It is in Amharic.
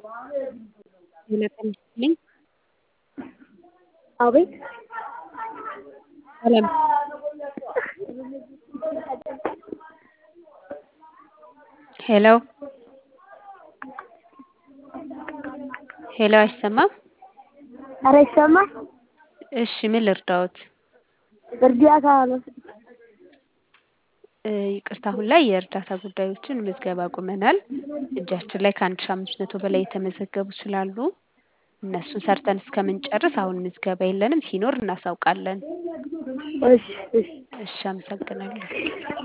ጤና ይስጥልኝ አቤት ሰላም ሄሎ ሄሎ አይሰማም ኧረ ይሰማል እሺ ምን ልርዳዎት እርዳታ ነው ይቅርታ አሁን ላይ የእርዳታ ጉዳዮችን ምዝገባ አቁመናል እጃችን ላይ ከአንድ ሺህ አምስት መቶ በላይ የተመዘገቡ ስላሉ እነሱን ሰርተን እስከምንጨርስ አሁን ምዝገባ የለንም ሲኖር እናሳውቃለን እሺ እሺ እሺ አመሰግናለሁ